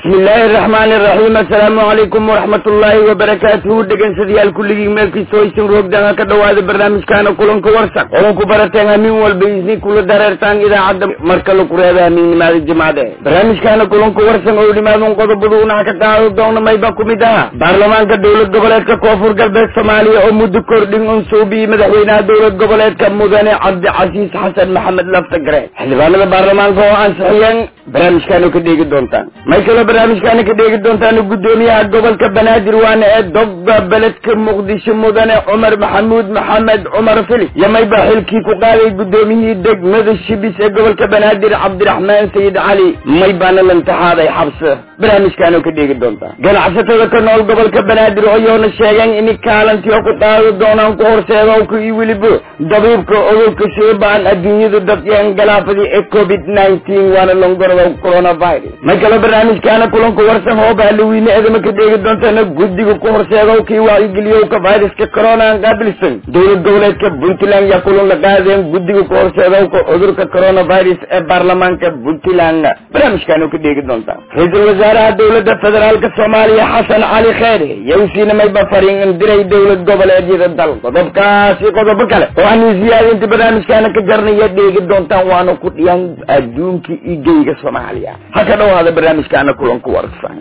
bismi illaahi araxmaani iraxiim assalaamu calaykum waraxmat ullaahi wabarakaatuhu dhegensadayaal kulligii meelkiisa hoysan roogdanga ka dhawaada barnaamijkaana kulanka warsan kulanku barateen hamiin walba isni kula dareertaan idaacadda marka laku reeba hamiinnimaada jimcade barnaamijkaana kulanka warsan oo dhimaadun qodobadu unaha ka qaado doona mayba ku mid aha baarlamaanka dowlad goboleedka koonfur galbeed soomaaliya oo muddo kordhin unsuubiyi madaxweynaha dowlad goboleedka mudane cabdicasiis xasan maxamed laftagare xildhibaanada baarlamaanka oo ansixiyeen barnaamijkaana ka dheegi doontaan may kaloo barnaamijkaana ka dheegi doontaan gudoomiyaha gobolka banaadir waana ee dogba beledka muqdisho mudane cumar maxamuud maxamed cumar fili iyo mayba xilkii ku qaaday gudoomiyihii degmada shibis ee gobolka banaadir cabdiraxmaan sayid cali may baana lantixaaday xabse barnaamijkaana ka dheegi doontaan ganacsatada ka nool gobolka banaadir oyoona sheegeen in kaalantii ku qaadi doonaan ku horseedowka iyo weliba dabiibka cudurka sheebaan adduunyada dadyan galaafadii ee covid nineteen waana longoroda coronavirus may kaloo barnaamijkaana kulanku warsan hooba halloweyne edama ka dheegi doontana guddiga ku horseedow kii wacyigeliyowka viruska corona qaabilsan dowlad goboleedka puntland yaa kulan la qaadeen guddiga ku horseedowka cudurka coronavirus ee baarlamaanka puntland barnaamijkaana ka dheegi doontaa ra-iisul wasaaraha dowladda federaalka soomaaliya xasan cali kheyre yowsiina mayba fariin diray dowlad goboleedyada dal qodobkaasi qodobo kale oo aanu siyaadinta barnaamijkaana ka jarnaya dheegi doontaan waana ku dhiyaan adduunka iyo geyga soomaaliya ha ka dhawaada barnaamijkaana kulanku warsan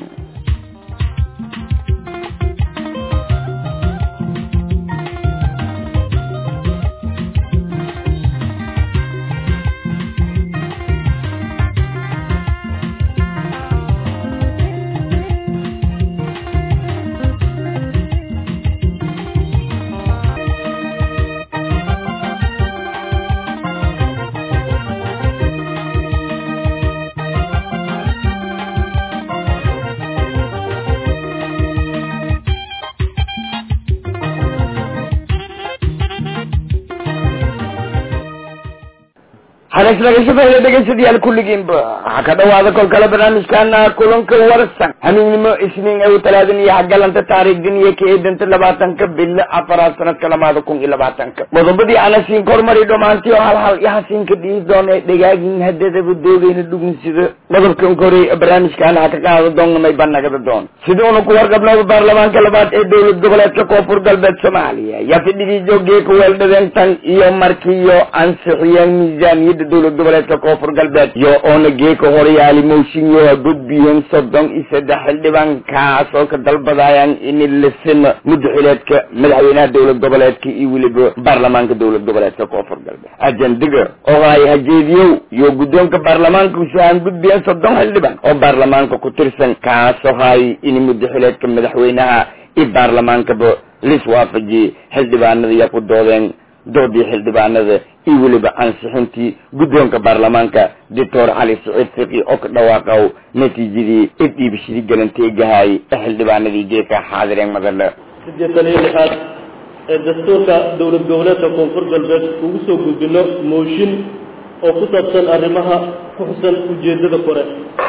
haleslagashabeeye dhegeysadayaal kulligiinba waxaa ka dhawaada kol kale barnaamijkaana kulanka warsan hamiignimo isniin ay talaadan iyo hagalanta taariikhdan iyo ka eedanta labaatanka bilo afaraad sanadka lamaada kun iyo labaatanka qodobadii anasiin kormari dhomaantii oo hal hal ihasiinka dhihi doona dhagaagin hadadaba doogayna dhugunsida qodobkan korey barnaamijkaana ha ka qaado doonnamay banagada doon sida una ku warqabnaba baarlamaanka labaad ee dowlad goboleedka koonfur galbeed soomaaliya yaa fidhigii joogee ku weeldhadeen tan iyo markiiyo ansixiyeen miisaaniyadda dowlad goboleedka koonfur galbeed iyo oona geeka horeyaali mooshinyo gudbiyeen soddon iyo saddex xildhibaan kaas oo ka dalbadayaan in lasima muddaxileedka madaxweynaha dowlad goboleedka iyo weliba baarlamaanka dowlad goboleedka koonfur galbeed ajendiga oo ay hajeediyow iyo guddoonka baarlamaanka usahan gudbiyeen soddon xildhibaan oo baarlamaanka ku tirsan kaasoo hay in muddaxileedka madaxweynaha iyo baarlamaankaba lis waafajiyey xildhibaanada iyo ku doodeen doodii xildhibaanada iyo weliba ansixintii guddoonka baarlamaanka doctor cali saciid fiqi oo ka dhawaaqow natiijadii idhiibishadii galanteegahay ee xildhibaanadii geeka xaadireen madale siddeetan iyo lixaad ee dastuurka dowlad goboleedka koonfur galbeed ugu soo gudbino mooshin oo ku saabsan arrimaha ku xusan ujeeddada kore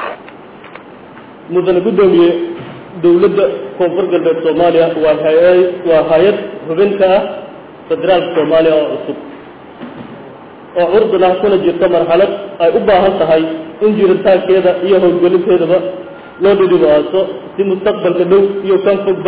mudane guddoomiye dowladda koonfur galbeed soomaaliya waa hay waa hay-ad xubinka ah federaalka soomaaliya oo cusub oo curdun ah kuna jirta marxalad ay u baahan tahay in jiritaankeeda iyo howlgelinteedaba loo dhidhibaaso si mustaqbalka dhow iyo kan fogba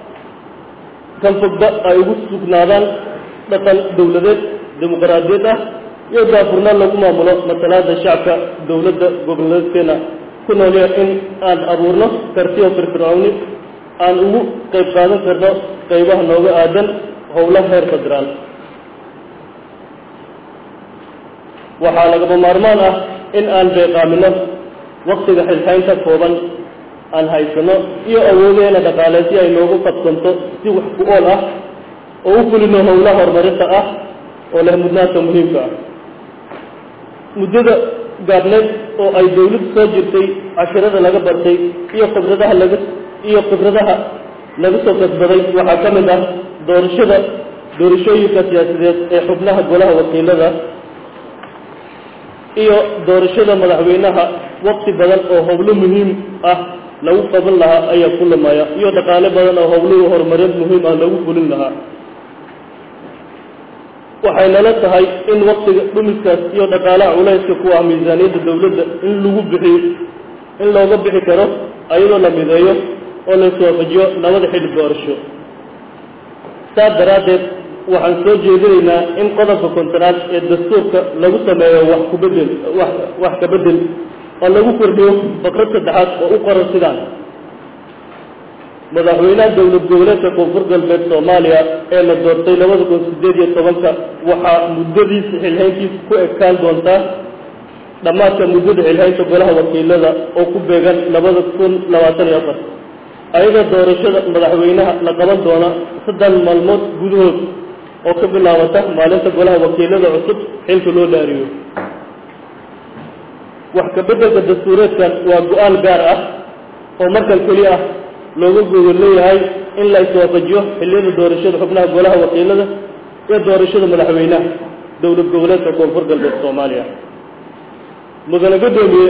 kan fogba ay ugu sugnaadaan dhaqan dowladeed dimuqraadiyad ah iyo daafurnaan lagu maamulo masalaada shacabka dowladda goboleedkeena ku noolya in aan abuurno kartiyo firfircowni aan ugu qayb qaadan karno qaybaha nooga aadan howlaha heer federaal waxaa lagama maarmaan ah in aan beeqaamino waktiga xilxaynta kooban aan haysano iyo awoodeena dhaqaale si ay noogu qabsanto si wax ku ool ah oo u fulino howlaha horumarinta ah oo leh mudnaanta muhiimka ah muddada gaabneed oo ay dawladdu soo jirtay cashirada laga bartay iyo khibradaha laga iyo khibradaha laga soo kasbaday waxaa ka mid ah doorashada doorashooyinka siyaasadeed ee xubnaha golaha wakiilada iyo doorashada madaxweynaha waqti badan oo howlo muhiim ah lagu qaban lahaa ayaa ku lamaya iyo dhaqaale badan oo howluhu horumarin muhiim ah lagu fulin lahaa waxay nala tahay in waktiga dhumiskaas iyo dhaqaalaha culayska ku ah miisaaniyadda dowladda in lagu bixiyo in looga bixi karo ayadoo la mideeyo oo la iswaafajiyo labada xilli doorasho saas daraaddeed waxaan soo jeedinaynaa in qodobka kontonaad ee dastuurka lagu sameeyo wax kubedel wax wax ka bedel oo lagu kordhiyo fakrad saddexaad oo u qoran sidaan madaxweynaha dowlad goboleedka koonfur galbeed soomaaliya ee la doortay labada kun sideed iyo tobanka waxaa muddadiisa xilhayntiisa ku ekaan doontaa dhammaadka muddada xilhaynta golaha wakiilada oo ku beegan labada kun labaatan iyo afar ayadoo doorashada madaxweynaha la qaban doona saddex maalmood gudahood oo ka bilaabata maalinta golaha wakiilada cusub xilka loo dhaariyo wax ka beddelka dastuureedkan waa go-aan gaar ah oo markan keli ah looga gogol leeyahay in la iswaafajiyo xilliyada doorashada xubnaha golaha wakiilada iyo doorashada madaxweynaha dowlad goboleedka koonfur galbeed soomaaliya mudane guddoomiye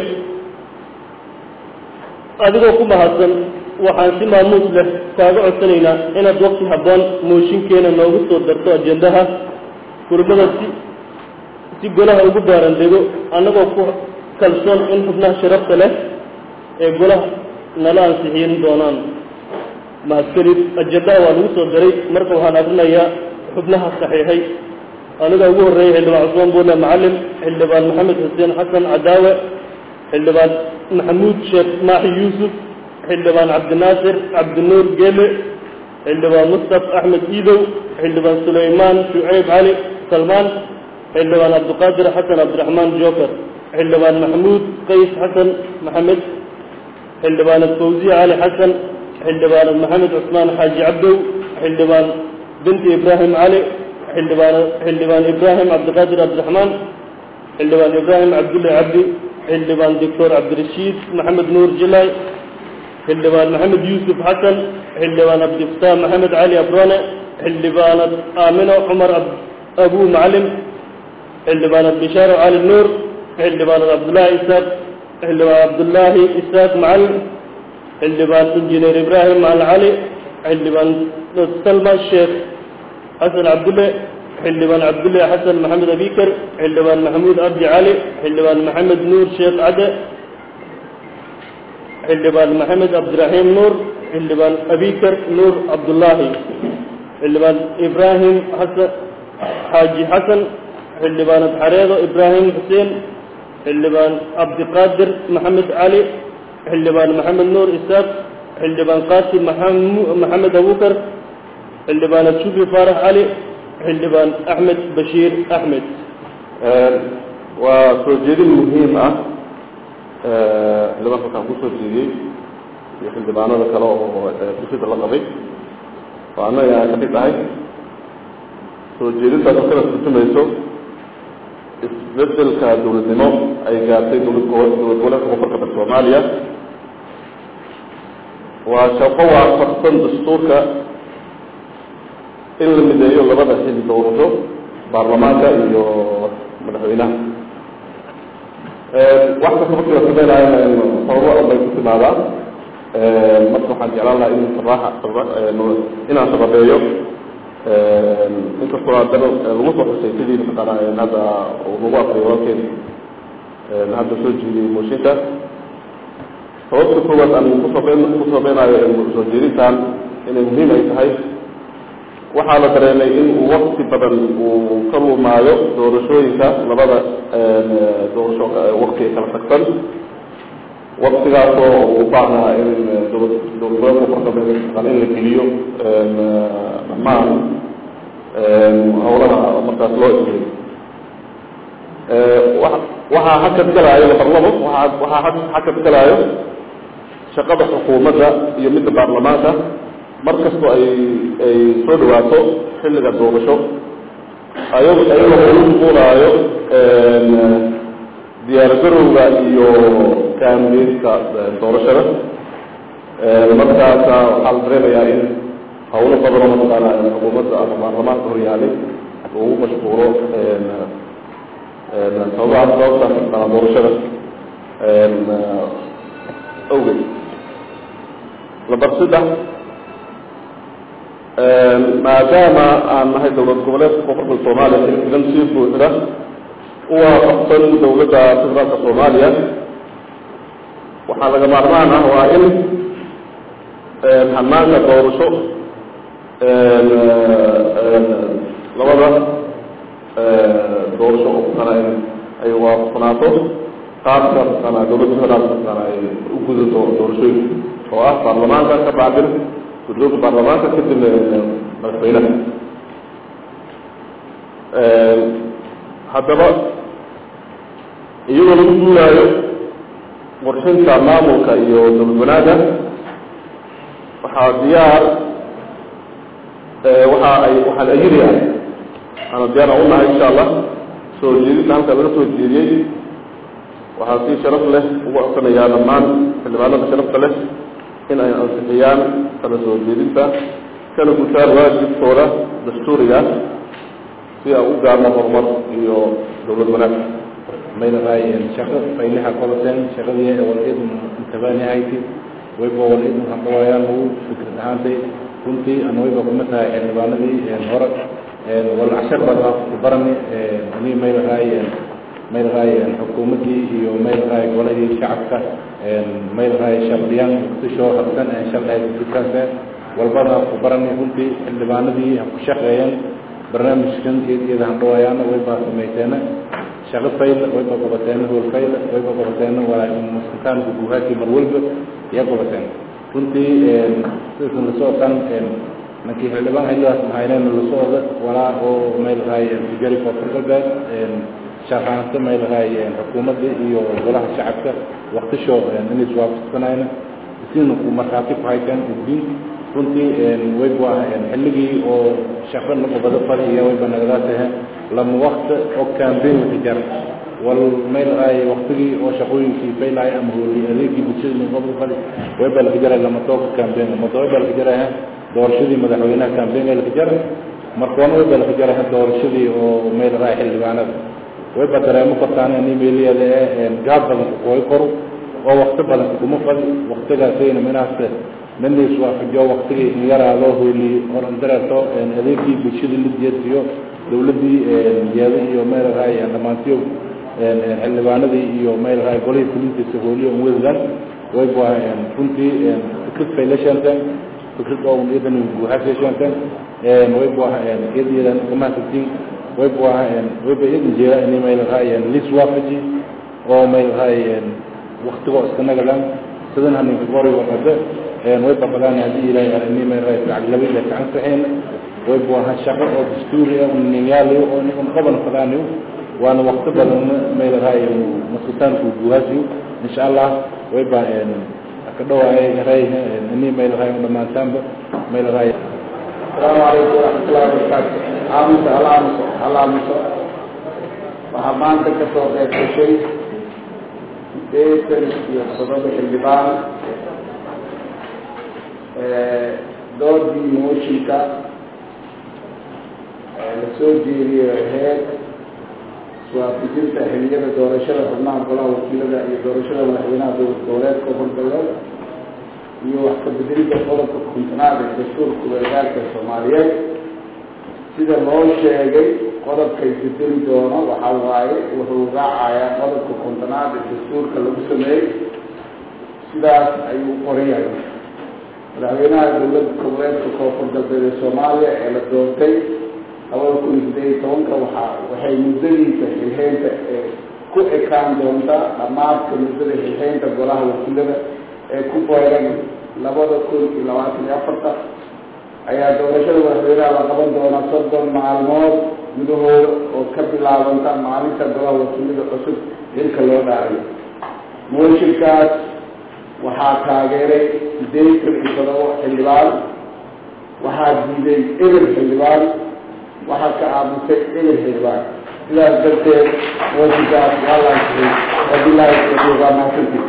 adigoo ku mahadsan waxaan si maamuus leh kaaga codsanaynaa inaad waqti habboon mooshinkeena noogu soo darto ajendaha kulamada si si golaha ugu baaran dego annagoo ku kalsoon in xubnaha sharafta leh ee golaha nala ansixiin doonaan mahadkelid ajendaha waa lagu soo daray marka waxaan akrinayaa xubnaha saxiixay aniga ugu horreeyay xildhibaan cusmaan buule macalin xildhibaan maxamed xuseen xasan cadaawe xildhibaan maxamuud sheekh maaxi yuusuf xildhibaan cabdinaasir cabdinuur geele xildhibaan mustaf axmed iidow xildhibaan sulaymaan shuceyb cali salmaan xildhibaan cabdiqaadir xasan cabdiraxmaan joker xildhibaan maxamuud qays xasan maxamed xildhibaanad fawziya cali xasan xildhibaanad maxamed cusmaan xaaji cabdow xildhibaan binti ibraahim cali xildhibaan xildhibaan ibraahim cabdiqaadir cabdiraxmaan xildhibaan ibraahim cabdulle cabdi xildhibaan doctor cabdirashiid maxamed nuur jilaay xildhibaan maxamed yuusuf xasan xildhibaan cabdifataax maxamed cali abrone xildhibaanad aamino cumar abuu macalim xildhibaanad bishaaro cali nuur xildhibaanad cabdullaahi isaaq xildhibaan cabdullaahi isaaq macalin xildhibaan injineer ibraahim macalin cali xildhibaan salma sheekh xasan cabdulle xildhibaan cabdulle xasan maxamed abikar xildhibaan maxamuud cabdi cali xildhibaan maxamed nuur sheekh cade xildhibaan maxamed cabdiraxiim nuur xildhibaan abikar nuur cabdullaahi xildhibaan ibraahim xasan xaaji xasan xildhibaanad xareedo ibraahim xuseen xildhibaan cabdiqaadir maxamed cali xildhibaan maxamed nuur isaaq xildhibaan qaasim maxamed abukar xildhibaanad shukri faarax cali xildhibaan axmed bashiir axmed waa soo jeedin muhiim ah xildhibaanka waxaan kusoo jeediyey iyo xildhibaanada kale oo bulshada la qabay oo annaga aan ka mid ahay soo jeedintaas oo kala turjumayso isbedelka dowladnimo ay gaartay dowlad dowlad goboleedka koonfurka soomaaliya waa shaqo waafaqsan dastuurka in la mideeyo labada xilli doorasho baarlamaanka iyo madaxweynaha wax kasta markii la sameynaayo sababo bay ku timaadaa marka waxaan jeclaan lahaa in saraaxa inaan sababeeyo inkastoo haddana lagu soo xusay sidii mataqaana hadda lagu akriyo walkeen hadda soo jeediyey mooshinka sababta koowaad aan kusaben ku sameynaayo soo jeedintan inay muhiim ay tahay waxaa la dareemay in uu wakti badan uu ka lumaayo doorashooyinka labada doorasho wakti kala tagsan waktigaasoo u baahnaa in dowlad dowladgoboleedka koonfurka in la geliyo dhammaan howlaha markaas loo ismay waxaa hakad galaayo labarlabo waa waxaa hakad galaayo shaqada xukuumadda iyo midda baarlamaanka mar kastoo ay ay soo dhawaato xilliga doorasho ayag ayagoo ula muqulaayo diyaargarowga iyo kaambeynka doorashada markaasa waxaa la dareemayaa in hawlo badanoo mataqaana xukuumadda ama baarlamaanka horyaalay lagu mashquulo sababaha sababta mataqaana doorashada awgeed lambar saddex maadaama aan nahay dowlad goboleedka koonfurka soomaaliya xilfigan sii buuxda u waafaqsan dowladda federaalka soomaaliya waxaa laga maarmaan ah waa in hanaanka doorasho labada doorasho oo mataqaana ay waafaqsanaato qaabka mataqaana dowladda federaalka mataqaana ay u gudato doorashooyinka oo ah baarlamaanka ka bacdin guddoonka baarlamaanka kadibna madaxweynaha haddaba iyadoo lagu guuraayo qorshinta maamulka iyo dowlad wanaaga waxaa diyaar waxa ay waxaan ayiriyahay aana diyaar aan unahay insha allah soo jeedinta halka laga soo jeediyey waxaa si sharaf leh ugu codsanayaa dhammaan xildhibaanada sharafta leh in ay ansixiyaan kala soo jeedinta kana gutaan waajibkooda dastuuriga si aan u gaarno horumar iyo dowlad wanaag maylahay shaqo faylaha qodoteen shaqadii walaidun intabaanihayti wayba walaidun hadhawayaan lagu fikrad ahaantay runtii ana wayba kuma tahay xildhibaanadii hore wala cashar bada ku barani ani maylahay maylahay xukuumaddii iyo maylahay golahii shacabka maylahay shardiyan waqtishoo habsan sharday fikrase walbada ku barani runtii xildhibaanadii ku shaqeeyeen barnaamijkan iyada handhawayaana waybaa samayteena shaqo fayl wayba qabateena hool fayl wayba qabateena waa maskantaanka guuhaadkii mar walba iya qabateen runtii sidasan la socotaan nankii xildhibaan xilligaas mahayneen la socda walaa oo maylahay tijari koonfur galbeed shaqaanto maylahay xukuumadda iyo golaha shacabka waqtisho inay iswaafaqsanayna isina ku markhaati ku hayteen uddiin runtii wayba xilligii oo shaqo naqobado fali iyo wayba nagadaatahe lama wakti oo campaign ka jar wal maylahay waqtigii oo shaqooyinkii faylahay ama hooli adeegii bulshada naqobado fali wayba laga jaray lama tooka campaign mata wayba laga jaraha doorashadii madaxweynaha campaign laga jaray markoona wayba laga jaraha doorashadii oo maylahay xildhibaanada wayba dareemo kartaan in emailiyada ee gaab badan ku kooy koro oo waqti badan kuma fali waqtigaasayna minaas nanis waafajiyo waqtigii in yaraado hooli oran dareerto adeegii bulshada la jeesiyo dowladdii jeeda iyo meelahay dhammaantiyo xildhibaanadii iyo meelahay golihii fulintiisa hooliyo wadadan wayba runtii fikrad bay la sheenteen fikrad oo iyadan guuxaasay sheenteen wayba iyadiyadan kamahasatiin wayba wayba iyadan jeeda inay meelahay lis waafaji oo meelahay waqtigoo iska nagadan sidan haninka qori waqada way baqdaan haddii ilaahay aragni meelahay lacag ila gacan saxeen way buahan shaqo oo dastuuri ah ninyaalayo oo niman qaban fadaanayo waana waqti badan meelahay masutaanku guhaasiyo insha allah way ba ka dhawaay ray ini meelahay dhamaantaanba meelahay السلام عليكم ورحمة الله وبركاته عامس علامس علامس waxaa maanta ka soo qayb gashay sideetan iyo todoba xildhibaan doodii mooshinka la soo jeediyey aheyd iswaafijinta xiliyada doorashada xubnaha golaha wakiilada iyo doorashada madaxweynaha dowlad goboleedka horgalbeed iyo wax ka bedelidda qodobka kontonaad ee dastuurka weeraalka soomaaliyeed sida loo sheegay qodobkay bedeli doono waxaa waaye wuxuu raacayaa qodobka kontonaad ee dastuurka lagu sameeyey sidaas ayuu qoran yahay madaxweynaha dowladda goboleedka koonfur galbeed ee soomaaliya ee la doortay labada kun iyo sideed iyo tobanka waxaa waxay muddadiisa xilxeynta ee ku ekaan doonta dhammaadka muddada xilxeynta golaha wakiilada ee ku beegan labada kun iyo labaatan iyo afarta ayaa doorashada madaxweynaha la qaban doonaa soddon maalmood gudahooda oo ka bilaabanta maalinta golaha wakiilada cusub xilka loo dhaariyo mooshinkaas waxaa taageeray sideetan iyo todoba xildhibaan waxaa diiday eber xildhibaan waxaa ka aamusay eber xildhibaan sidaas darteed mooshinkaas waa laasixay wabilaahi tawfiiq waa mahadsantiis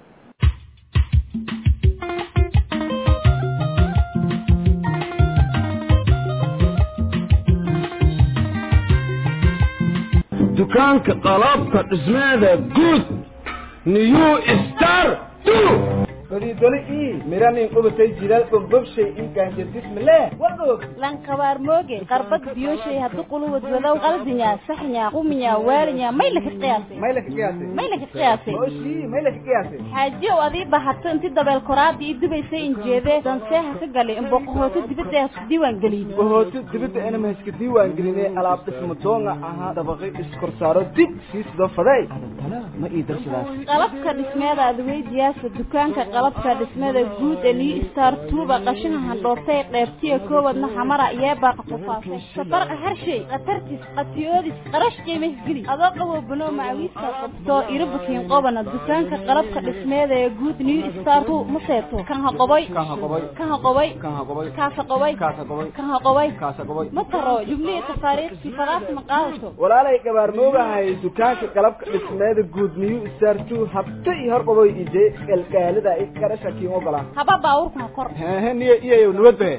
dukaanka qalabka dhismeeda guud new star badiidoli ii miranin qubatay jilaal bogbobshay inkaanjadismile wadog lankabaar mooge qarbad biyoshay haddu quluwad wadow qaldinya saxnya quminya waalinya may laka qiyaasay may laka qiyaasay may laka qiyaasay oshii may laka qiyaasay xaajiyow adii bahato inti dabeel koraadii i dubaysay injeedee danseeha ka galay imboqohooto dibadda hasku diiwaan geliyey bahooto dibadda inama haska diiwaan gelinay alaab dhismo doonga ahaa dabaqi iskorsaaro dib sii sidoo faday adantana ma ii darsadaas qalabka dhismeeda adweydiyaasa dukaanka qalabka dhismeeda guud ee new star tuuba qashaha handhoortay qeybtiya koowadna xamara yeebaaqa qufaasay safarqa harshay khatartis qatiyoodis qarash qiimah geli adoo qabo banoo macawiiska qabto irabukiin qobana dukaanka qalabka dhismeeda ee guud new star tu ma seeto kan ha qoboy kan ha qobay kan ha qoboy kan ha qobay kaasa qoboy kaasa qobay kan ha qoboy kaasa qobay ma taro jumlihii tafaariikh sifadaas ma qaadato walaalay gabaar moogahay dukaanka qalabka dhismeeda guud new star two habta iyo hor qaboy ije galgaalida i qarasha kiin ogolaa haba baawurka ha kor hehe niyo iyayow nabadbahe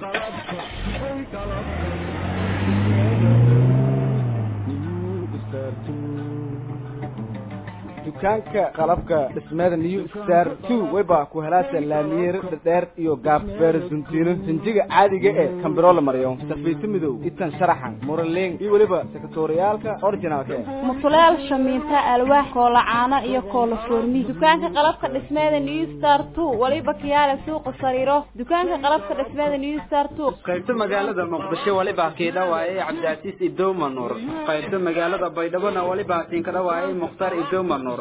dukaanka qalabka dhismeeda new star two wayba ku helaasa laamiyeer dhadheer iyo gaab beersuntiino sinjiga caadiga ee kambiroo la mariyo safiito midow itan sharaxan muraleeng iyo weliba sekatoriyaalka originalka eh mutuleel shamiinta alwaax koola caano iyo koola foormi dukaanka qalabka dhismeeda new star two waliba kiyaale suuqa sariiro dukaanka qalabka dhismeeda new star two qaybta magaalada muqdisho waliba kiidhawaaye cabdicaziis idowma nuur qaybta magaalada baydhabona waliba kiinkadhawaaye mukhtaar idowma nuur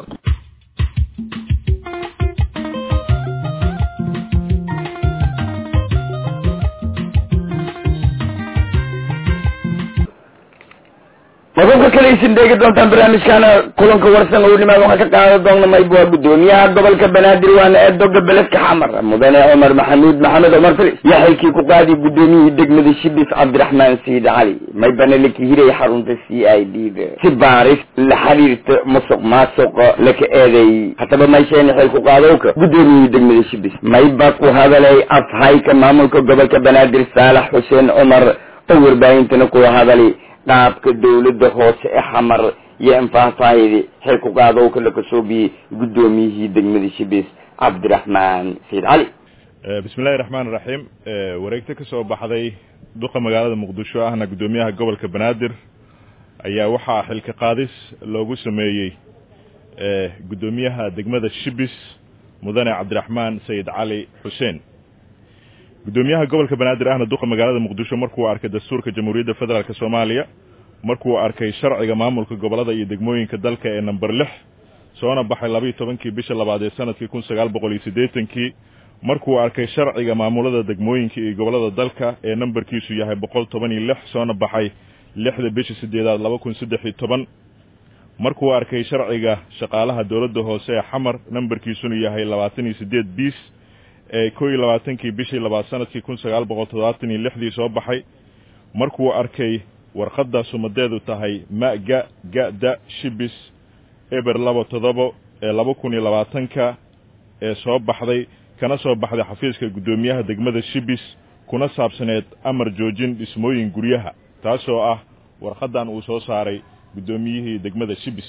qodobka kale isin dheegi doontaan barnaamijkaana kulanka warsan oo nimaad waxaa ka qaadan doona mayb waa gudoomiyaha gobolka banaadir waana eedoga beledka xamar mudane cumar maxamuud maxamed cumar filis yaa xilkii ku qaadi gudoomiyihii degmada shibis cabdiraxmaan sayid cali maybana laka hiray xarunta c i d da si baaris la xiriirta musuq maasuq laka eeday hataba maysheena xil ku qaadowka gudoomiyihii degmada shibis mayba ku hadalay afhayka maamulka gobolka banaadir saalax xuseen cumar oo warbaahintana ku hadalay qaabka dawladda hoose ee xamar iyo anfaahfaahidi xil ku qaadowka la kasoobiyey guddoomiyihii degmada shibis cabdiraxmaan sayid cali bismi illahi raxmaan iraxiim wareegto ka soo baxday duqa magaalada muqdisho ahna guddoomiyaha gobolka banaadir ayaa waxaa xilka qaadis loogu sameeyey guddoomiyaha degmada shibis mudane cabdiraxmaan sayid cali xuseen guddoomiyaha gobolka banaadir ahna duqa magaalada muqdisho markuu arkay dastuurka jamhuuriyadda federaalk soomaaliya markuu arkay sharciga maamulka gobolada iyo degmooyinka dalka ee number lix soona baxay labaiyo tobankii bisha labaad ee sanadkii kun sagaal boqol iyo siddeetankii markuu arkay sharciga maamulada degmooyinka iyo gobolada dalka ee nambarkiisu yahay boqol toban iyo lix soona baxay lixda bisha sideedaad laba kun saddex iyo toban markuu arkay sharciga shaqaalaha dowladda hoose ee xamar nambarkiisuna yahay labaatan iyo siddeed biis ee koo iyo labaatankii bishii labaad sanadkii kun sagaal boqol toddobaatan iyo lixdii soo baxay markuu arkay warqadda sumadeedu tahay ma-ga ga-da shibis eber laba toddobo ee laba kun iyo labaatanka ee soo baxday kana soo baxday xafiiska guddoomiyaha degmada shibis kuna saabsaneed amar joojin dhismooyin guryaha taasoo ah warqaddan uu soo saaray guddoomiyihii degmada shibis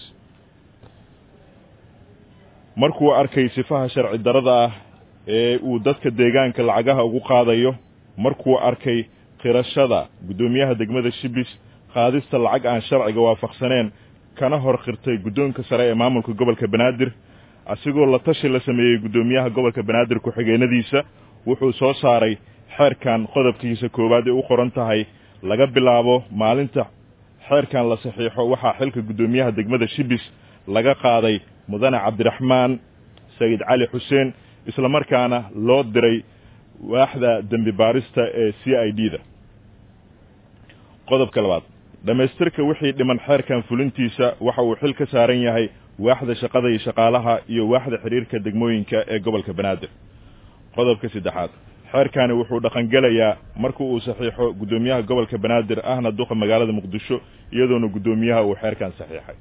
markuu arkay sifaha sharci darada ah ee uu dadka deegaanka lacagaha ugu qaadayo markuu arkay qirashada guddoomiyaha degmada shibis qaadista lacag aan sharciga waafaqsaneen kana hor qirtay guddoonka sare ee maamulka gobolka banaadir asigoo la tashi la sameeyey guddoomiyaha gobolka banaadir ku-xigeenadiisa wuxuu soo saaray xeerkan qodobkiisa koowaad ee u qoran tahay laga bilaabo maalinta xeerkan la saxiixo waxaa xilka guddoomiyaha degmada shibis laga qaaday mudane cabdiraxmaan sayid cali xuseen isla markaana loo diray waaxda dembi baarista ee c i d da qodobka labaad dhammaystirka wixii dhiman xeerkan fulintiisa waxa uu xil ka saaran yahay waaxda shaqada iyo shaqaalaha iyo waaxda xidhiirka degmooyinka ee gobolka banaadir qodobka saddexaad xeerkani wuxuu dhaqangelayaa marka uu saxiixo guddoomiyaha gobolka banaadir ahna duqa magaalada muqdisho iyadoona guddoomiyaha uu xeerkan saxiixay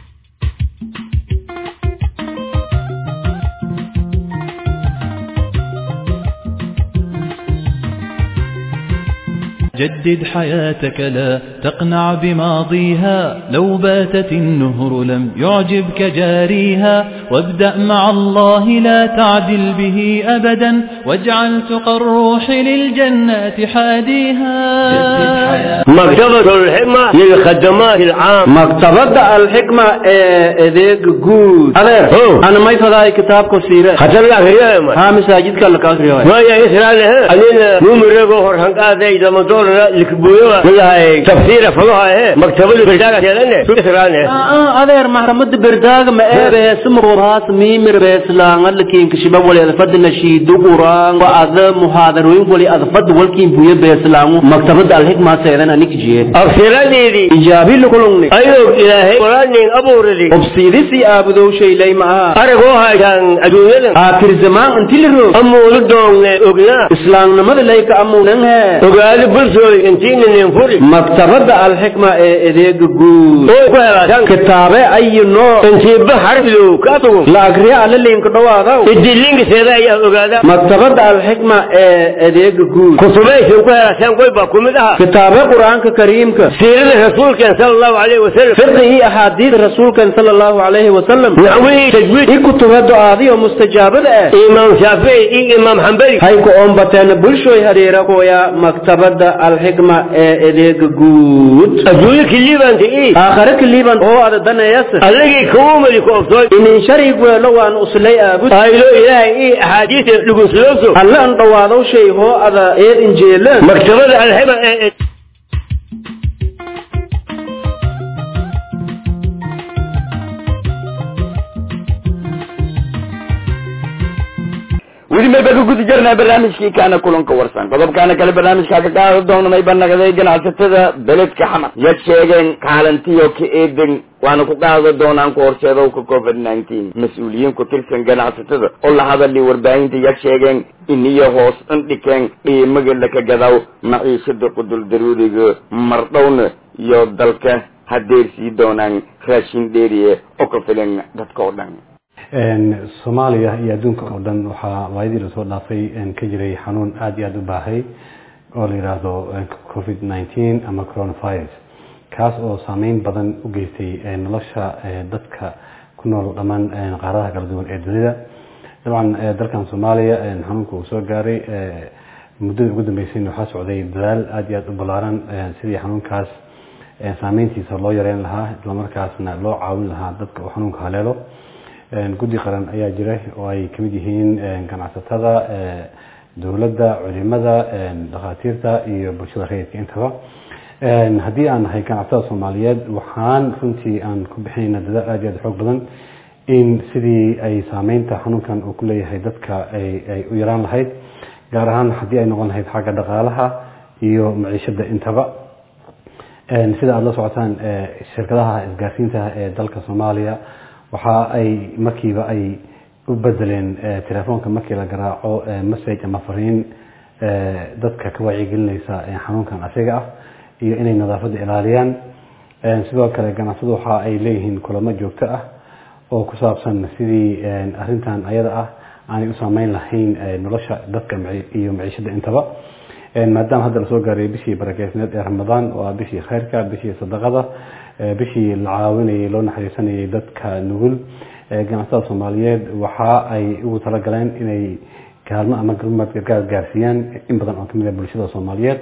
جدد حياتك لا تقنع بماضيها لو باتت النهر لم يعجبك جاريها وابدأ مع الله لا تعدل به أبدا واجعل تقى الروح للجنات حاديها مكتبة الحكمة للخدمات العام مكتبة الحكمة إذيك جود أغير أنا ما يفضل كتاب كثيرة خطر لك رياما ها مساجد كلا كثيرة ما يسرع لها أننا نمر هور هنقا ذي إذا مدور لكبوية لها تفسير فلوها مكتبة البلدانة يلنا يسرع لها آه أغير محرمة برداغ ما إيه سمر راس ميمر بيسلان لكن كشباب ولي أذفد نشيد قران وأذى محاضرين ولي أذفد ولكن بوية بيسلان مكتبة الحكمة سيدنا نيك جيد أغسرني إجابي لكلوني أيوب إلهي قرآن أبو ردي أبصيري أبدو شيء لي معها أرغوها كان أدوية آخر زمان أنت لرو أمو لدون أغنى إسلام نمد ليك أمو ننها أغالي برسول انتين ننفري مكتبة الحكمة إذيك قول كتابة أي نوع تنسيب حرف لو كاتو لا أقرأ على اللينك دواغو الدلينك سيدا يا أغادا مكتبة الحكمة إذيك قول كتبه شوكوها سان قوي باكو مدها كتابة قرآن كريم سيرة الرسول كان صلى الله عليه وسلم فقه أحاديث الرسول كان صلى الله عليه وسلم نعوي تجويد إيه كتب دعاء ومستجابة إمام شافعي إيه إمام حنبلي هايكو أم بتن بلشوي هريرا كويا مكتبة الحكمة إليك جود أجوي كليبان إيه آخر كليبان هو هذا دنا يسر ألقي كوم اللي كوفتوي إن شريك ولو أن أصلي أبد هاي لو إلهي إيه أحاديث لقصلوسو هلا أن دوادو شيء هو هذا إيه إنجيل مكتبة الحكمة إيه weli mayba ka guda jirnaa barnaamijkii kaana kulanka warsan qodobkaana kale barnaamijkaa ka qaada doona mayba naqday ganacsatada beledka xamar yad sheegeen kaalantiyo ka eedan waana ku qaada doonaan ku horseedowka covid nineteen mas-uuliyiin ku tirsan ganacsatada oo la hadali warbaahinta yad sheegeen iniyo hoos indhikeen qiimaga laka gadaw maciishada qudul daruuriga mardhowna iyo dalka hadeersii doonaan raashin dheeriye oo ka filan dadka oo dhan soomaaliya iyo adduunka oo dhan waxaa waayadii lasoo dhaafay ka jiray xanuun aada iyo aada u baahay oo la yidhaahdo covid nineteen ama coronavirus kaas oo saameyn badan u geystay nolosha dadka ku nool dhammaan qaaradaha kala duwan ee dunida dabcan dalkan soomaaliya xanuunka uu soo gaaray muddada ugu dambeysayna waxaa socday dadaal aada iyo aada u ballaaran sidii xanuunkaas saameyntiisa loo yareyn lahaa islamarkaasna loo caawin lahaa dadka uu xanuunka haleelo guddi qaran ayaa jira oo ay kamid yihiin ganacsatada dowladda culimada dhakhaatiirta iyo bulshada rayidka intaba haddii aan nahay ganacsatada soomaaliyeed waxaan runtii aan ku bixinayna dadaal aada iyo aada xoog badan in sidii ay saameynta xanuunkan uu ku leeyahay dadka ay u yaraan lahayd gaar ahaan haddii ay noqon lahayd xagga dhaqaalaha iyo maciishada intaba sida aada la socotaan shirkadaha isgaarsiinta ee dalka soomaaliya waxa ay markiiba ay u bedeleen telefoonka markii la garaaco message ama fariin dadka ka wacyigelinaysa xanuunkan asiga ah iyo inay nadaafadda ilaaliyaan sidoo kale ganacsadu waxa ay leeyihiin kulamo joogto ah oo ku saabsan sidii arintan ayada ah aanay u saameyn lahayn nolosha dadka iyo maciishada intaba maadaama hadda lasoo gaaray bishii barakeysneed ee ramadaan oo ah bishii khayrka bishii sadaqada bishii la caawinayay loo naxariisanayay dadka nugul ganacsatada soomaaliyeed waxa ay ugu talagaleen inay kaalmo ama galmad gargaar gaarsiiyaan in badan oo kamid ah bulshada soomaaliyeed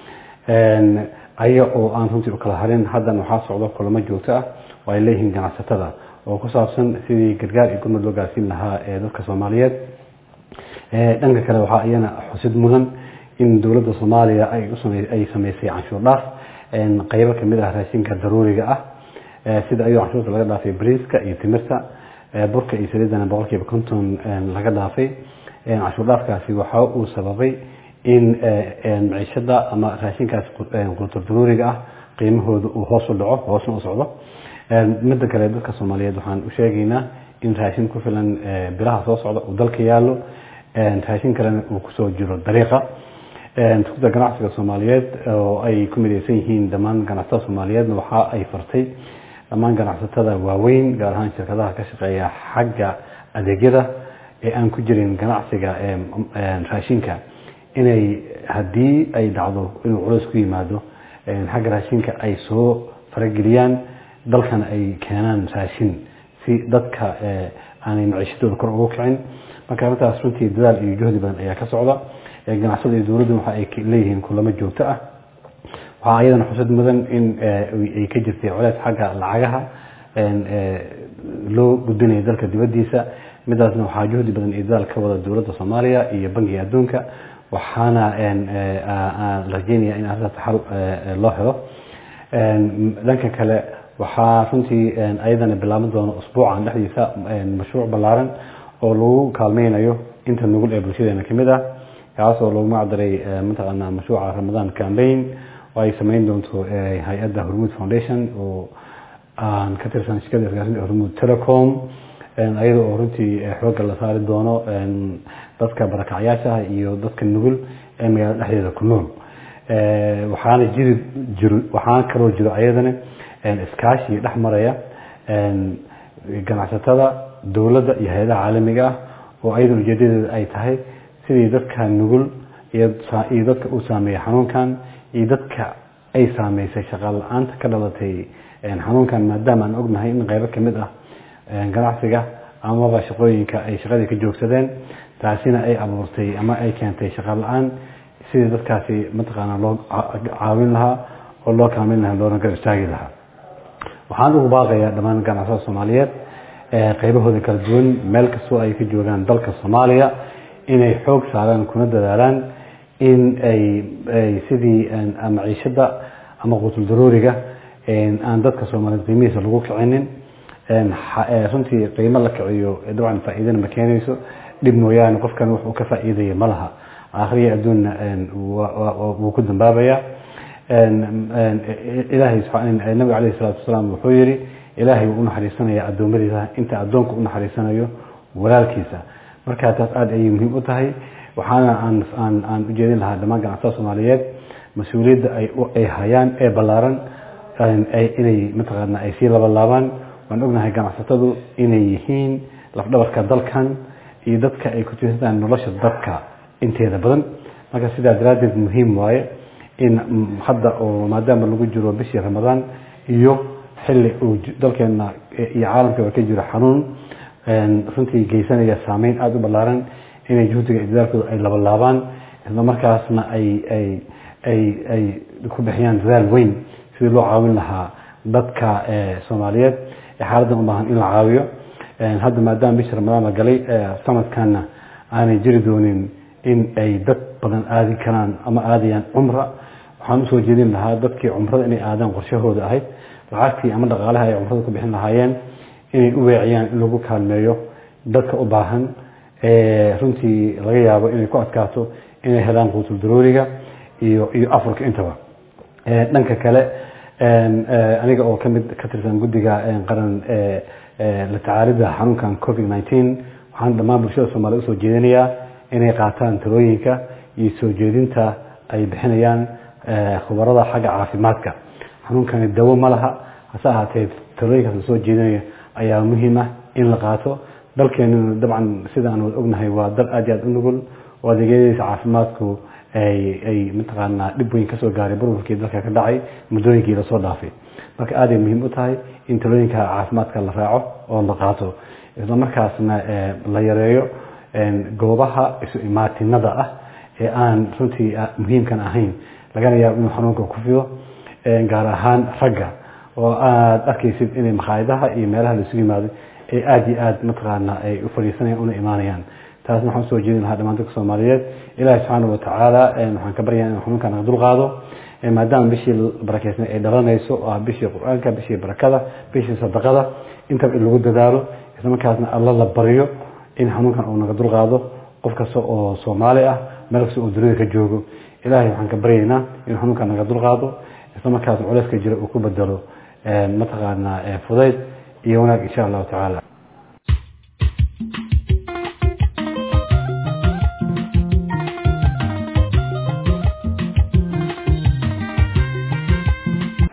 aya oo aan runtii u kala harin haddana waxaa socdo kulamo joogto ah oo ay leeyihiin ganacsatada oo ku saabsan sidii gargaar iyo gurmad loo gaarsiin lahaa ee dadka soomaaliyeed dhanka kale waxaa iyana xusid mudan in dowladda soomaaliya ay ay sameysay canshuur dhaaf qeybo kamid ah raashinka daruuriga ah sida ayuu canshuurta laga dhaafay bariiska iyo timirta burka iyo saliidana boqolkiiba konton laga dhaafay canshuur dhaafkaasi waxa uu sababay in maciishada ama raashinkaas qultur daruuriga ah qiimahooda uu hoos u dhaco hoosna u socdo midda kale dadka soomaaliyeed waxaan u sheegaynaa in raashin ku filan bilaha soo socda uu dalka yaallo raashin kalena uu kusoo jiro dariiqa tuugda ganacsiga soomaaliyeed oo ay ku midaysan yihiin dhammaan ganacsatada soomaaliyeedna waxa ay fartay dhammaan ganacsatada waaweyn gaar ahaan shirkadaha ka shaqeeya xagga adeegyada ee aan ku jirin ganacsiga raashinka inay haddii ay dhacdo inuu culays ku yimaado xagga raashinka ay soo farageliyaan dalkana ay keenaan raashin si dadka aanay maciishadooda kor ugu kicin marka arrintaas runtii dadaal iyo juhdi badan ayaa ka socda ganacsada iyo dowladdu waxa ay leeyihiin kulamo joogto ah waxaa ayadana xusad mudan in ay ka jirtay culeys xagga lacagaha loo gudbinayo dalka dibadiisa midaasna waxaa juhdi badan iyo dadaal ka wada dowladda soomaaliya iyo bangiga adduunka waxaana la rajeynaya in arrintaas xal loo helo dhanka kale waxaa runtii ayadana bilaaban doona usbuucan dhexdiisa mashruuc ballaaran oo lagu kaalmeynayo inta nugul ee bulshadeena kamid ah kaas oo lagu magacdaray mataqaanaa mashruuca ramadan campaign oo ay sameyn doonto hay-adda hormuud foundation oo aan ka tirsan shirkada isgaarsiinta hormuud telecom ayada oo runtii xoogga la saari doono dadka barakacyaasha iyo dadka nugul ee magaalada dhexdeeda ku nool waxaana jiri jiro waxaana kaloo jiro ayadana iskaashi dhex maraya ganacsatada dowladda iyo hay-adaha caalamiga ah oo ayada ujeedadeeda ay tahay sidii dadka nugul iyo dadka uu saameeyey xanuunkan iyo dadka ay saameysay shaqaal la-aanta ka dhalatay xanuunkan maadaama aan ognahay in qaybo kamid ah ganacsiga amaba shaqooyinka ay shaqadii ka joogsadeen taasina ay abuurtay ama ay keentay shaqaal la-aan sidii dadkaasi mataqaanaa loo caawin lahaa oo loo kaalmeyn lahaa loona gar istaagi lahaa waxaan ugu baaqayaa dhammaan ganacsada soomaaliyeed qaybahooda kala duwan meel kastoo ay ka joogaan dalka soomaaliya inay xoog saaraan kuna dadaalaan in ay sidii maciishada ama qutul darooriga aan dadka soomaaliyeed qiimihiisa lagu kicinin runtii qiimo la kiciyo dabcan faa-iidana ma keenayso dhib mooyaane qofkan wuxuu ka faa-iidaya ma laha aakhriya adduunna wuu ku dambaabaya ilaahay nabiga caleyhi salaatu wasalaam wuxuu yihi ilaahay wuu unaxariisanaya addoommadiisa inta addoonku unaxariisanayo walaalkiisa marka taas aada ayay muhiim u tahay waxaana aan aan aan ujeedin lahaa dhammaan ganacsatada soomaaliyeed mas-uuliyadda ay hayaan ee ballaaran inay mataqaana ay sii labalaabaan waan ognahay ganacsatadu inay yihiin lafdhabarka dalkan iyo dadka ay ku tiirsantahay nolosha dadka inteeda badan marka sidaa daraaddeed muhiim waaye in hadda oo maadaama lagu jiro bishii ramadaan iyo xilli uu dalkeena iyo caalamkaba ka jiro xanuun runtii geysanaya saameyn aada u ballaaran inay juhdiga iyo dadaalkooda ay labalaabaan isla markaasna ay ay ay ay ku bixiyaan dadaal weyn sidii loo caawin lahaa dadka soomaaliyeed ee xaaladan u baahan in la caawiyo hadda maadaama bishii ramadaan la galay sanadkanna aanay jiri doonin in ay dad badan aadi karaan ama aadayaan cumra waxaan usoo jeedin lahaa dadkii cumrada inay aadaan qorshahooda ahayd lacagtii ama dhaqaalaha ay cumrada ku bixin lahaayeen inay u weeciyaan in lagu kaalmeeyo dadka u baahan runtii laga yaabo inay ku adkaato inay helaan quutul darooriga iyo iyo afurka intaba dhanka kale aniga oo kamid ka tirsan guddiga qaran la tacaalida xanuunkan covid nineteen waxaan dhammaan bulshada soomaliya usoo jeedinayaa inay qaataan talooyinka iyo soo jeedinta ay bixinayaan khubarada xagga caafimaadka xanuunkani dawo ma laha hase ahaatee talooyinkaas lasoo jeedinayo ayaa muhiim ah in la qaato dalkeenuna dabcan sidaan wad ognahay waa dal aad iyo aad u nugul oo adeegyadiisa caafimaadku ay ay mataqaanaa dhib weyn kasoo gaaray burburkii dalka ka dhacay muddooyinkii lasoo dhaafay marka aaday muhiim u tahay in talooyinka caafimaadka la raaco oo la qaato isla markaasna la yareeyo goobaha isu imaatinada ah ee aan runtii muhiimkan ahayn lagana yaabo inuu xanuunka ku fido gaar ahaan ragga oo aada arkaysid inay makhaayadaha iyo meelaha laisugu yimaado ay aada iyo aada mataqaana ay u fadhiisanayaan una imaanayaan taasna waxaan usoo jeedin lahaa dhamaan dadka soomaaliyeed ilaahi subxaana watacaala waxaan ka baryaa inuu xanuunka naga dulqaado maadaama bishii barakeysnay ay dhalanayso oo ah bishii qur-aanka bishii barakada bishii sadaqada intaba in lagu dadaalo isla markaasna alla la baryo in xanuunkan uu naga dulqaado qof kasta oo soomaali ah meel kasta oo dunida ka joogo ilaahay waxaan ka baryaynaa inuu xanuunkan naga dulqaado isla markaasna culeyska jira uu ku bedelo mataqaanaa fudayd iyo wanaag insha allahu tacaala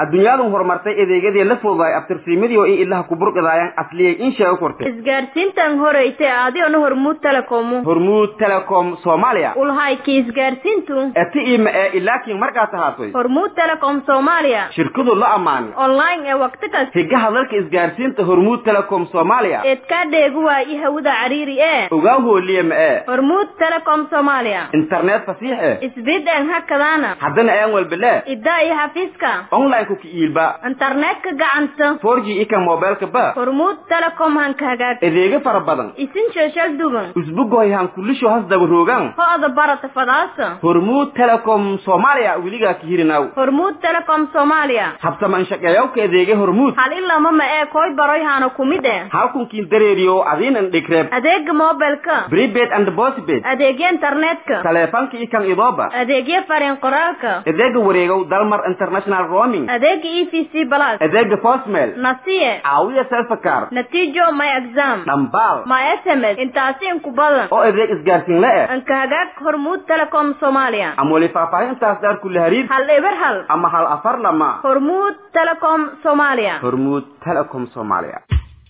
adduunyadu horumartay adeegyadii la fududaay abtirsiimadii oo in ilaha ku burqidaayaan asliyay in sheego kortay isgaarsiintan horeytay adiona hormuud telecomu hormuud telecom soomaaliya ulhayki isgaarsiintu eti ima ee ilaakiin markaa tahaatoy hormuud telecom soomaaliya shirkadu la ammaanay online ee waqti kasta higa hadalka isgaarsiinta hormuud telecom soomaaliya eedkaa dheegu waayi hawada cariiri ee ogaa hooliye ma ee hormuud telecom soomaaliya internet fasiix eh isbideen hakadaana haddana aan walbele iddaa iyo xafiiska online-ku ka iilba internetka gacanta 4g ika mobilka ba hormuud telecom hanka hagaag adeegyo fara badan isin sheeshal dugan usbugoy han kulisho has daba roogan ho-da barata fadaasa hormuud telecom soomaaliya weligaa ka hirinaw hormuud telecom soomaaliya habsaman shaqeeyawka adeegya hormuud hal ilama ma ee koy baroy haana kumid eh halkunkiin dareeriyo adiinan dhigreeb adeega mobilka prepaid and postpaid adeegya internetka taleefanka ikan idooba adeegya fariin qoraalka adeega wareegow dalmar international roaming adeega e v c plus adeega postmail nasiye caawiya selfakar natiijo my exam dhambaal my sms intaasi inku badan oo adeeg isgaarsiin la eh anka hagaag hormuud telecom soomaaliya ama weli faahfaahintaas daar kula hariir hal eber hal ama hal afar lama hormuud telecom soomaaliya hormuud telecom soomaaliya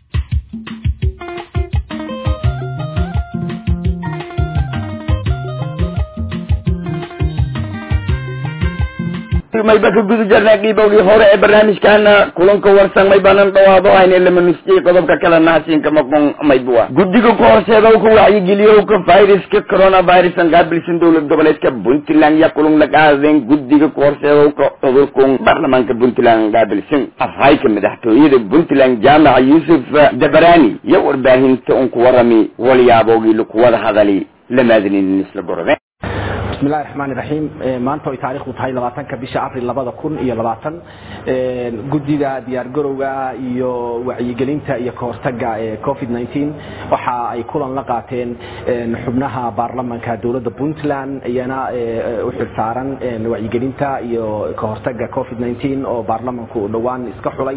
mayba ka guda jarnaa qiibowgii hore ee barnaamijkaana kulanka warsan may banan dhawaado hayne lama nusjiyey qodobka kale nahasiinka maqon maybua guddiga ku horseeda ka wacyigeliyoka viruska coronavirus an qaabilsan dowlad goboleedka puntland ya kulun la qaadeen guddiga ku horseedowka cudurkun baarlamaanka puntland qaabilsan afhayka madaxtooyada puntland jaamaca yuusuf dabarani iyo warbaahinta un ku warami walyaabowgii lakuwada hadali lamaadinin isla gorode bismillahi raxmaan iraxiim maanta ay taarikhdu tahay labaatanka bisha abril labada kun iyo labaatan guddida diyaargarowga iyo wacyigelinta iyo kahortaga ee covid nneteen waxa ay kulan la qaateen xubnaha baarlamanka dowladda puntland iyana u xilsaaran wacyigelinta iyo kahortaga covid nneteen oo baarlamanku dhowaan iska xulay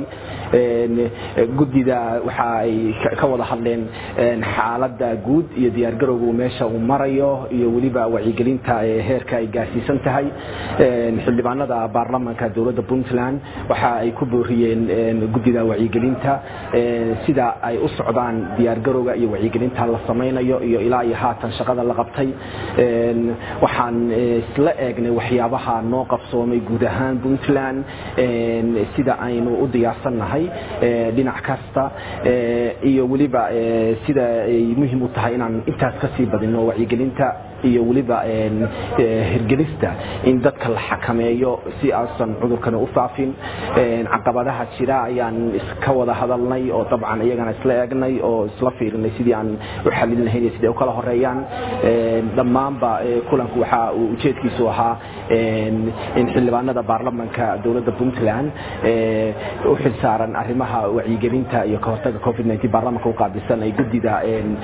guddida waxa ay ka wada hadleen xaalada guud iyo diyaargarowgu meesha uu marayo iyo weliba wacyigelinta heerka ay gaarsiisan tahay xildhibaanada baarlamanka dowladda puntland waxa ay ku booriyeen guddida wacyigelinta sida ay u socdaan diyaargarowga iyo wacyigelinta la samaynayo iyo ilaa iyo haatan shaqada la qabtay waxaan isla eegnay waxyaabaha noo qabsoomay guud ahaan puntland sida aynu u diyaarsannahay dhinac kasta iyo weliba sida ay muhiim u tahay inaan intaas kasii badino wacyigelinta iyo weliba hirgelista in dadka la xakameeyo si aasan cudurkana u faafin caqabadaha jira ayaan iska wada hadalnay oo dabcan iyagana isla eegnay oo isla fiirinay sidii aan u xalin lahayn iyo sidii u kala horeeyaan dhammaanba kulanku waxa uu ujeedkiisu ahaa in xildhibaanada baarlamanka dowladda puntland u xilsaaran arrimaha wacyigelinta iyo kahortaga covid nneteen baarlamanka u qaabilsan ay guddida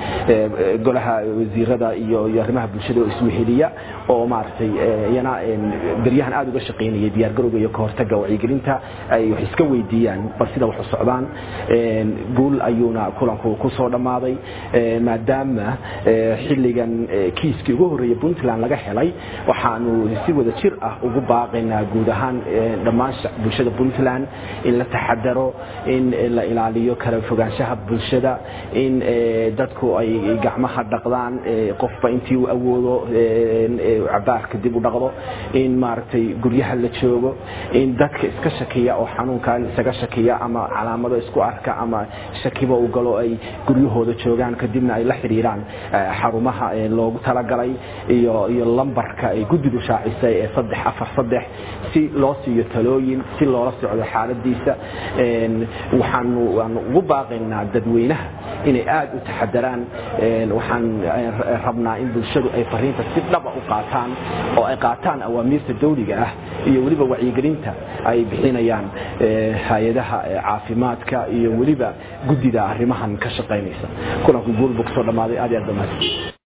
golaha wasiirada iyo iyo arrimaha bulshada oo isweheliya oo maaragtay iyana beryahan aada uga shaqaynayay diyaargarowga iyo kahortaga wacyigelinta ay wax iska weydiiyaan bal sida wax u socdaan guul ayuuna kulanku kusoo dhammaaday maadaama xilligan kiiskii ugu horreeyay puntland laga helay waxaanu si wada jir ah ugu baaqaynaa guud ahaan dhammaan bulshada puntland in la taxadaro in la ilaaliyo kala fogaanshaha bulshada in dadku ay gacmaha dhaqdaan qofba intii uu awoodo cabaarka dib u dhaqdo in maaragtay guryaha la joogo in dadka iska shakiya oo xanuunkan isaga shakiya ama calaamado isku arka ama shakiba uu galo ay guryahooda joogaan kadibna ay la xidhiiraan xarumaha loogu talagalay iyo iyo lambarka ay guddidu shaacisay ee saddex afar saddex si loo siiyo talooyin si loola socdo xaaladiisa waxaanu waanu ugu baaqaynaa dadweynaha inay aada u taxadaraan waxaan rabnaa in bulshadu ay fariinta si dhaba u qaataan oo ay qaataan awaamiirta dawliga ah iyo weliba wacyigelinta ay bixinayaan hay-adaha caafimaadka iyo weliba guddida arrimahan ka shaqaynaysa kulanku guul buu kusoo dhammaaday aad iyo aad dhammaanti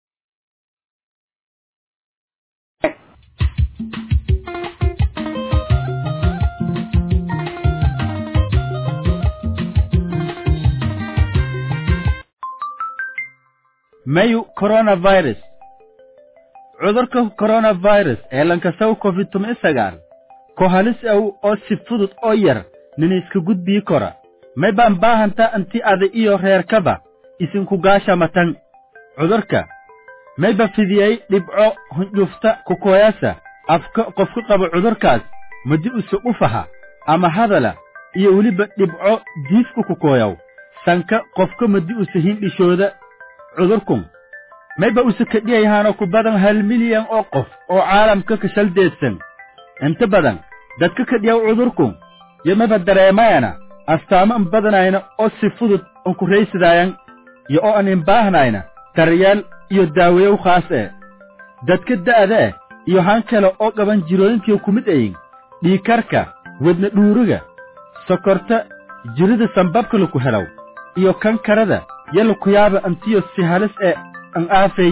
mayu coronavirus cudurka coronavirus ee lankasaw covid tumi sagaal ko halis aw oo si fudud oo yar nin iska gudbii kora may baan baahantaa inti ada iyo reerkaba isinku gaashamatan cudurka mayba fidiyey dhibco hundhufta kukoyasa afka qofka qaba cudurkaas madi use ufaha ama hadala iyo weliba dhibco diifka kukoyaw sanka qofka madi use hindhishooda cudurkun mayba use kadhiyayahaano ku badan hal milyan oo qof oo caalamka kashaldeedsan inta badan dadka kadhiyaw cudurkun yo mayba dareemayana astaamo an badanayna oo si fudud an ku raysadaayan yo oo an inbaahnayna daryeel iyo daaweyow khaas ee dadka da'da eh iyo han kale oo qaban jirooyinkiyo ku mid ayin dhiikarka wadna dhuuriga sokorta jirida sambabka laku helaw iyo kankarada yo laku yaaba antiyo si halis ee an aafay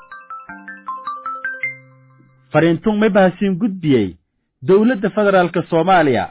fariintun may bahasiin gudbiyey dowladda federaalka soomaaliya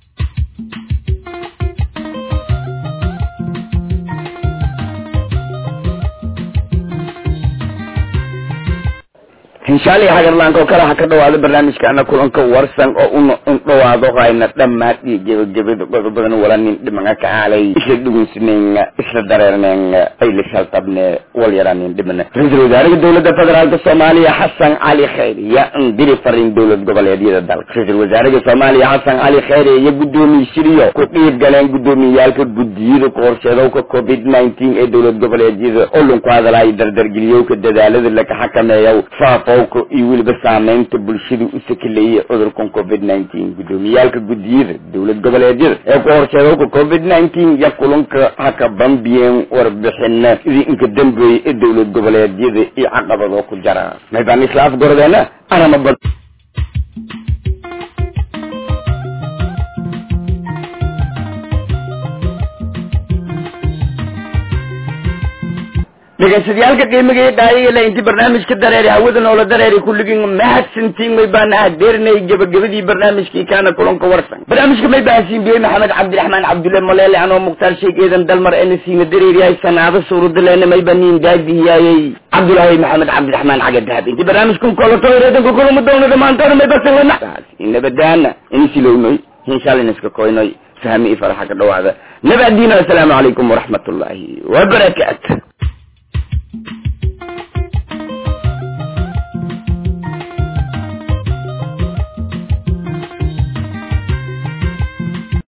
inshaallay hagarlaanka oo kale ha ka dhawaado barnaamijkaana kulanka warsan oo una un dhawaado hayna dhammaad iyo gebagabada qodobadan wala nin dhimanga ka aalay isla dhugunsineenga isla dareerneenga ay la shaltabne wal yaraanin dhimana ra-iisul wasaaraha dowladda federaalka soomaaliya xasan cali khayre yaa indiri fariin dowlad goboleedyada dalka ra-iisul wasaaraha soomaaliya xasan cali khayre iyo gudoomiyshiriyo ku dhiib galeen gudoomiyaalka guddiyada kahorseedowka covid nineteen ee dowlad goboleedyada oo lunku hadalaayo dardargeliyowka dadaalada laga xakameeyow faafo iyo weliba saameynta bulshada u sakaleeyay cudurkan covid nineteen gudoomiyaalka guddiyada dowlad goboleedyada ee ku horseedowka covid nineteen iyo kulanka haka bambiyeen warbixina sidii inka dambeeyey ee dowlad goboleedyada iyo caqabadoo ku jara maybaan isla afgordeena anama bad dhegeystayaaalka qiimiga iyo dhaayayla intii barnaamijka dareeri hawada noola dareeri kulligiin mahadsantiin may baan adeernay gebagabadii barnaamijkii kaana kulanka warsan barnaamijka may bahasiin biyey maxamed cabdiraxmaan cabdulle maleele anoo mukhtaar sheeg eedan dalmar ena siina dareeriyahay sanaado suuradaleena may baniin daadihiyaayey cabdulaahi maxamed cabdiraxmaan caga dahab intii barnaamijkan kolato reedanka kulama doonada maantoona may basalana inabadaana inisilownoy inshaallinaska koynoy fahmi i faraxa ka dhawaada nabadiina assalaamu calaykum waraxmat ullaahi wabarakaatu